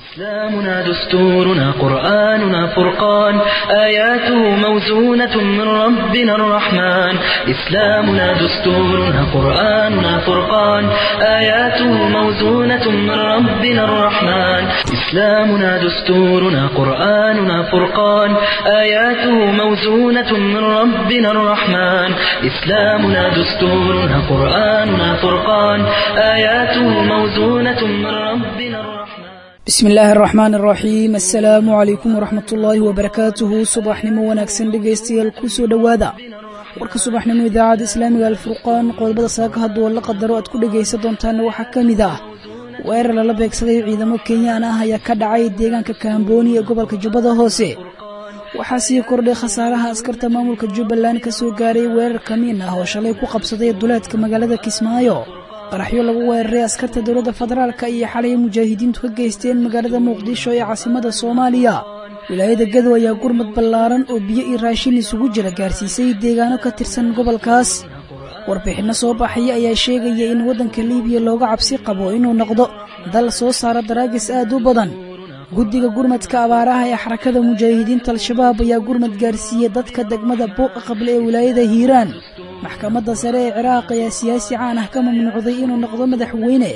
إسلامنا دستورنا قرآننا فرقان آياته موزونة من ربنا الرحمن إسلامنا دستورنا قرآننا فرقان آياته موزونة من ربنا الرحمن إسلامنا دستورنا قرآننا فرقان آياته موزونة من ربنا الرحمن إسلامنا دستورنا قرآننا فرقان آياته موزونة من ربنا الرحمن bismi illaahi araxmaan araxiim assalaamu calaykum waraxmat ullaahi wabarakaatuhu subaxnimo wanaagsan dhegaystayaal ku soo dhowaada warka subaxnimo idaacadda islaamiga alfurqaan qodobada saaka hadduu la qadaro aad ku dhegaysan doontaana waxaa ka mid ah weerar lala beegsaday ciidamo kenyaan ah ayaa ka dhacay deegaanka kaambooni ee gobolka jubbada hoose waxaa sii kordhay khasaaraha askarta maamulka jubbaland ka soo gaaray weerar kamiin ah oo shalay ku qabsaday duleedka magaalada kismaayo qaraxyo lagu weeraray askarta dowladda federaalka iyo xalay mujaahidiintu ka geysteen magaalada muqdisho ee caasimada soomaaliya wilaayada gadow ayaa gurmad ballaaran oo biyo iyo raashin isugu jira gaarsiisay deegaano ka tirsan gobolkaas warbixinno soo baxaya ayaa sheegaya in waddanka liibiya looga cabsi qabo inuu noqdo dal soo saara daraagis aad u badan guddiga gurmadka abaaraha ee xarakada mujaahidiinta al-shabaab ayaa gurmad gaarsiiyey dadka degmada buuqa qable ee wilaayada hiiraan maxkamadda sare ee ciraaq ayaa siyaasi caan ah ka mamnuucday inuu noqdo madaxweyne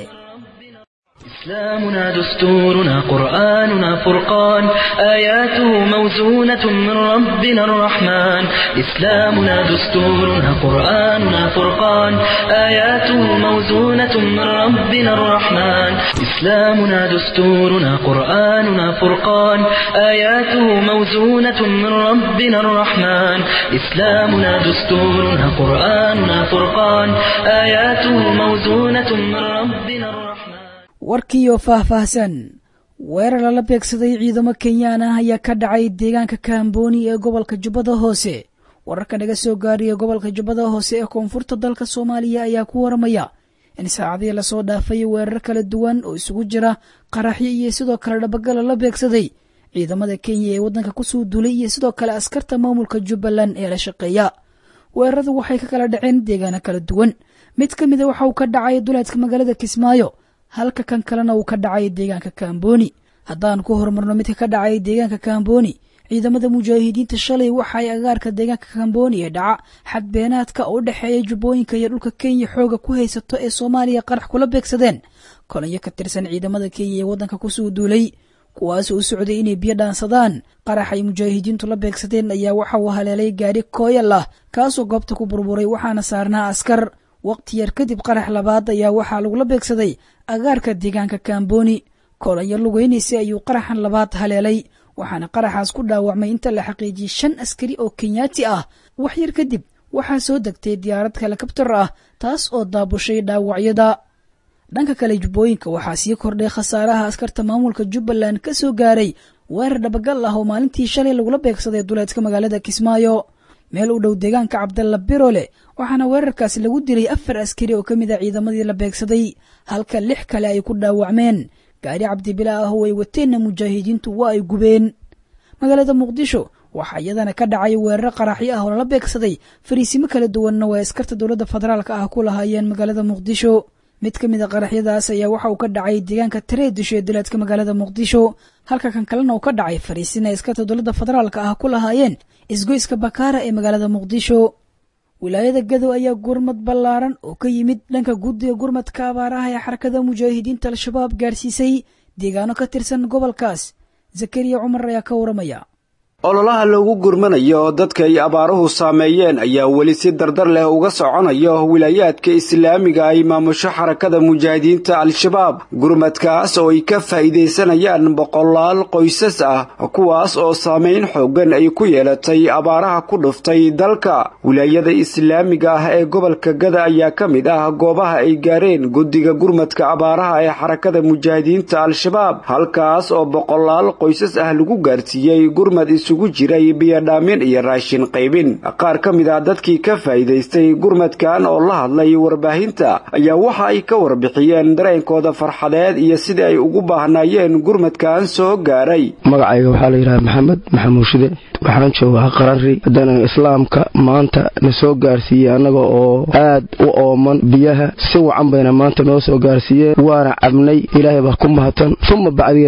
إسلامنا دستورنا قرآننا فرقان آياته موزونة من ربنا الرحمن إسلامنا دستورنا قرآننا فرقان آياته موزونة من ربنا الرحمن إسلامنا دستورنا قرآننا فرقان آياته موزونة من ربنا الرحمن إسلامنا دستورنا قرآننا فرقان آياته موزونة من ربنا الرحمن warkiioo faah-faahsan weerar lala beegsaday ciidamo kenyaan ah ayaa ka dhacay deegaanka kaambooni ee gobolka jubbada hoose wararka naga soo gaariya gobolka jubbada hoose ee koonfurta dalka soomaaliya ayaa ku waramaya in saacadii lasoo dhaafay weerar kala duwan oo isugu jira qaraxyo iyo sidoo kale dhabagala la beegsaday ciidamada kenya ee waddanka kusoo duulay iyo sidoo kale askarta maamulka jubbaland ee la shaqeeya weeraradu waxay ka kala dhaceen deegaano kala duwan mid ka mida waxa uu ka dhacay duleedka magaalada kismaayo halka kan kalena uu ka dhacay deegaanka kaambooni haddaan ku horumarno midka ka dhacay deegaanka kaambooni ciidamada mujaahidiinta shalay waxa ay agaarka deegaanka kaambooni ee dhaca xadbeenaadka oo u dhexeeya jubbooyinka iyo dhulka kenya xooga ku haysato ee soomaaliya qarax kula beegsadeen kolonyo ka tirsan ciidamada kenya ee waddanka kusoo duulay kuwaasoo u socday inay biyo dhaansadaan qarax ay mujaahidiintu la beegsadeen ayaa waxa uu haleelay gaari kooyal ah kaasoo goobta ku burburay waxaana saarnaa askar waqti yar kadib qarax labaad ayaa waxaa lagula beegsaday agaarka deegaanka kaambooni kolonyo lugeynaysa ayuu qaraxan labaad haleelay waxaana qaraxaas ku dhaawacmay inta la xaqiijiyey shan askari oo kenyaati ah wax yar kadib waxaa soo degtay diyaarad helikabtar ah taas oo daabushay dhaawacyada dhanka kale jubbooyinka waxaa sii kordhay khasaaraha askarta maamulka jubbaland ka soo gaaray weerar dhabagal ah oo maalintii shalay lagula beegsaday duleedka magaalada kismaayo meel u dhow deegaanka cabdalla birole waxaana weerarkaasi lagu dilay afar askari oo ka mid a ciidamadii la beegsaday halka lix kale ay ku dhaawacmeen gaari cabdibila ah oo ay wateenna mujaahidiintu waa ay gubeen magaalada muqdisho waxaa iyadana ka dhacay weeraro qaraxyo ah oo lala beegsaday fariisimo kala duwanna way askarta dowladda federaalka ah ku lahaayeen magaalada muqdisho mid ka mid a qaraxyadaas ayaa waxa uu ka dhacay deegaanka tareedisho ee duleedka magaalada muqdisho halka kan kalena uu ka dhacay fariisin ay askarta dowladda federaalka ah ku lahaayeen isgoyska bakaara ee magaalada muqdisho wilaayada gadow ayaa gurmad ballaaran oo ka yimid dhanka guddiga gurmadka abaaraha ee xarakada mujaahidiinta al-shabaab gaarsiisay deegaano ka tirsan gobolkaas zakariya cumar ayaa ka waramaya ololaha loogu gurmanayo oo dadka ay abaaruhu saameeyeen ayaa weli si dardar leh uga soconayo wilaayaadka islaamiga ay maamusho xarakada mujaahidiinta al-shabaab gurmadkaas oo ay ka faa'iidaysanayaan boqolaal qoysas ah kuwaas oo saamayn xooggan ay ku yeelatay abaaraha ku dhuftay dalka wilaayada islaamiga ah ee gobolka gada ayaa ka mid ah goobaha ay gaareen guddiga gurmadka abaaraha ee xarakada mujaahidiinta al-shabaab halkaas oo boqolaal qoysas ah lagu gaarsiiyey gurmad isugu jiray biyodhaamin iyo raashin qaybin qaar ka mid ah dadkii ka faa'iidaystay gurmadkan oo la hadlay warbaahinta ayaa waxa ay ka warbixiyeen dareenkooda farxadeed iyo sidii ay ugu baahnaayeen gurmadkan soo gaaray magacayga waxaa la yidhaha maxamed maxamuud shide waxaan joogaa qaranri haddana islaamka maanta na soo gaarsiiyey annaga oo aad u ooman biyaha si wacan bayna maanta noo soo gaarsiiyeen waana cabnay ilaahay baa ku mahadsan uma bacdigeed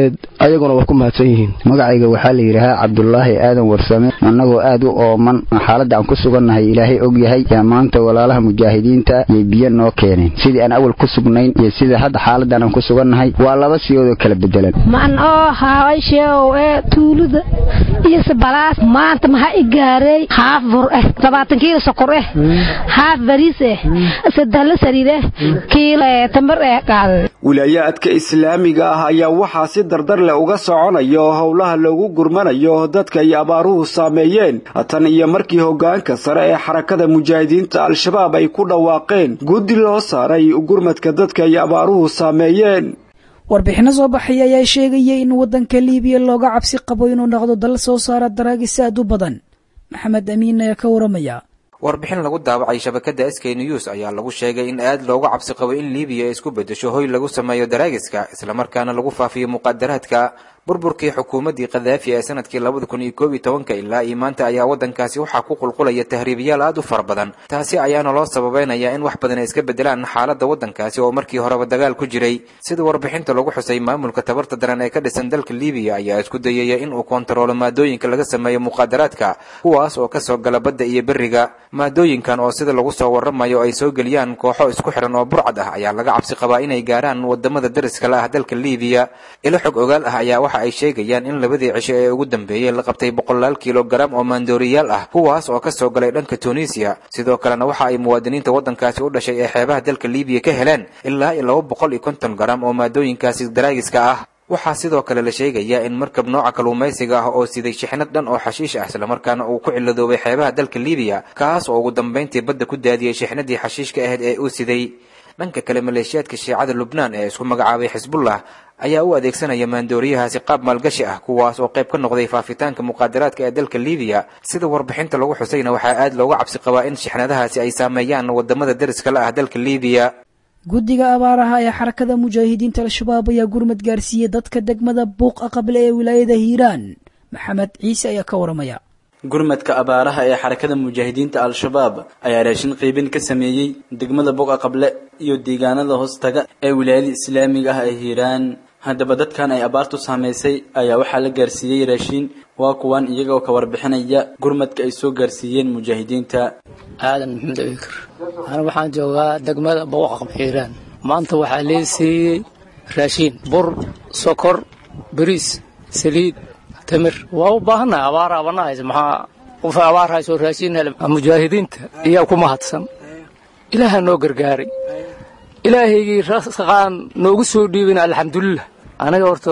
ayaguna waa ku mahadsan yihiin magacayga waxaa la yidhaahaa cabdulaahi aadan warsame annagoo aad u ooman xaaladda aan ku sugannahay ilaahay og yahay yaa maanta walaalaha mujaahidiinta yay biyo noo keeneen sidii aan awal ku sugnayn iyo sida hadda xaaladdan aan ku sugannahay waa laba siyoodoo kala bedelan man oo haawasheew ee tuulada iyo sabalaas maanta maxaa i gaaray haaf bur eh labaatan kiilo sokor eh haaf bariis eh sadahla saliid eh kiilo tambar eh qaaday wilaayaadka islaamiga ah ayaa waxaa si dardar leh uga soconayo howlaha loogu gurmanayo dadka ay abaaruhu saameeyeen tan iyo markii hoggaanka sare ee xarakada mujaahidiinta al-shabaab ay ku dhawaaqeen guddi loo saaray gurmadka dadka ay abaaruhu saameeyeen warbixinno soo baxay ayaa sheegaya in waddanka liibiya looga cabsi qabo inuu noqdo dal soo saara daraagis aad u badan maxamed amiin ayaa ka waramaya warbixin lagu daabacay shabakada sk news ayaa lagu sheegay in aad looga cabsi qabo in liibiya ay isku bedesho hoy lagu sameeyo daraagiska islamarkaana lagu faafiyo muqadaraadka burburkii xukuumaddii kadaafi ee sanadkii labada kun iyo koob iyo tobanka ilaa iyo maanta ayaa waddankaasi waxaa ku qulqulaya tahriibiyaal aad u fara badan taasi ayaana loo sababeynaya in wax badan ay iska bedelaan xaaladda waddankaasi oo markii horeba dagaal ku jiray sida warbixinta lagu xusay maamulka tabarta daran ee ka dhisan dalka liibiya ayaa isku dayaya in uu kontaroolo maadooyinka laga sameeyo muqaadaraadka kuwaas oo kasoo gala badda iyo beriga maadooyinkan oo sida lagu soo waramayo ay soo geliyaan kooxo isku xiran oo burcad ah ayaa laga cabsi qabaa inay gaaraan wadamada dariska la ah dalka liibiya ilo xog ogaal ah ayaa waxa ay sheegayaan in labadii cisho ee ugu dambeeyey la qabtay boqolaal kilogaram oo maandooriyaal ah kuwaas oo kasoo galay dhanka tunisiya sidoo kalena waxa ay muwaadiniinta waddankaasi u dhashay ee xeebaha dalka liibiya ka heleen ilaa iyo laba boqol iyo konton garam oo maadooyinkaasi daraagiska ah waxaa sidoo kale la sheegayaa in markab nooca kalluumaysiga ah oo siday shixnad dhan oo xashiish ah islamarkaana uu ku ciladoobay xeebaha dalka liibiya kaas oo ugu dambayntii badda ku daadiyey shixnadii xashiishka ahayd ee uu siday dhanka kale maleeshiyaadka shiicada lubnaan ee isku magacaabay xisbullah ayaa u adeegsanaya maandooriyahaasi qaab maalgashi ah kuwaas oo qayb ka noqday faafitaanka muqaadaraadka ee dalka liibiya sida warbixinta lagu xusayna waxaa aad looga cabsi qabaa in shixnadahaasi ay saameeyaan wadamada dariska la ah dalka liibiya guddiga abaaraha ee xarakada mujaahidiinta al-shabaab ayaa gurmad gaarsiiyey dadka degmada buuq aqable ee wilaayada hiiraan maxamed ciise ayaa ka waramaya gurmadka abaaraha ee xarakada mujaahidiinta al-shabaab ayaa raashin qiibin ka sameeyey degmada buuqa qable iyo deegaanada hoostaga ee wilaayada islaamiga ah ee hiiraan haddaba dadkan ay abaartu saamaysay ayaa waxaa la gaarsiiyey raashiin waa kuwan iyagoo ka warbixinaya gurmadka ay soo gaarsiiyeen mujaahidiinta aadan maxamed abikar ana waxaan joogaa degmada buuqa qable hiiraan maanta waxaa lee siiyey raashiin bur sokor bariis saliid tamir waa u baahannahay abaar abana haysa maxaa qof abaar hayso raashin hele mujaahidiinta iyaa ku mahadsan ilaaha noo gargaaray ilaahaygii rasaqaan noogu soo dhiibin alxamdulilah anaga horta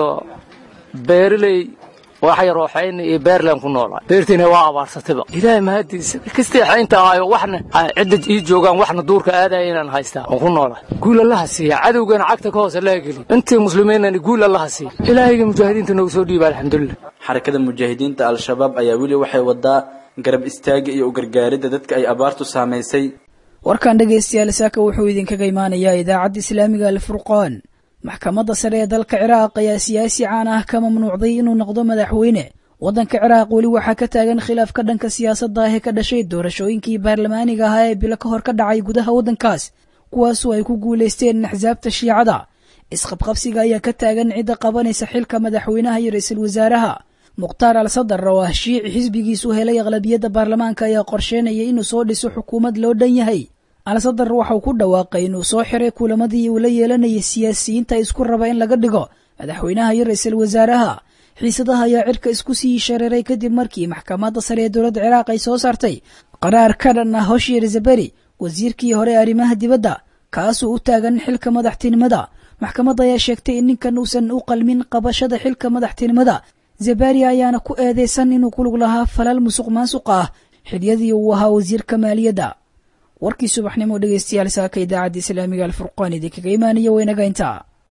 beeraley wax yar oo xayn iyo beerland ku noolaa beertiina waa abaarsatayba ilaahay mahadiisa kastay xaynta ahayo waxna cidda ii joogaan waxna duurka aadaya inaan haystaa oo ku noolaa guul allaha siiya cadowgana cagta ka hoose laga geliy intii muslimiinani guul allaha siiya ilaahayga mujaahidiinta noogu soo dhiiba alxamdulilah xarakada mujaahidiinta al-shabaab ayaa weli waxay wadaa garab istaaga iyo u gargaaridda dadka ay abaartu saamaysay warkan dhegaystayaal saaka wuxuu idinkaga imaanayaa idaacadda islaamiga alfurqaan maxkamadda sare ee dalka ciraaq ayaa siyaasi caan ah ka mamnuucday inuu noqdo madaxweyne waddanka ciraaq weli waxaa ka taagan khilaaf ka dhanka siyaasadda ah ee ka dhashay doorashooyinkii baarlamaaniga ahaa ee bilo ka hor ka dhacay gudaha waddankaas kuwaasoo ay ku guulaysteen axsaabta shiicada isqabqabsiga ayaa ka taagan cidda qabanaysa xilka madaxweynaha iyo ra-iisul wasaaraha mukhtaar al sadar oo ah shiici xisbigiisu helay aqlabiyadda baarlamaanka ayaa qorsheynaya inuu soo dhiso xukuumad loo dhan yahay al sadar waxauu ku dhawaaqay inuu soo xiray kulamadii uu la yeelanayay siyaasiyiinta isku raba in laga dhigo madaxweynaha iyo ra-iisul wasaaraha xiisadaha ayaa cirka isku sii shareeray kadib markii maxkamadda sare ee dowladda ciraaq ay soo saartay qaraar ka dhan ah hoshier zaberi wasiirkii hore ee arrimaha dibadda kaasuu u taagan xilka madaxtinimada maxkamadda ayaa sheegtay in ninkan uusan u qalmin qabashada xilka madaxtinimada zabari ayaana ku eedeysan inuu ku lug lahaa falal musuq maasuq ah xiliyadii uu ahaa wasiirka maaliyadda warkii subaxnimo dhegeystayaal saaka idaacadda islaamiga alfurqaan idinkaga imaanaya waynaga intaa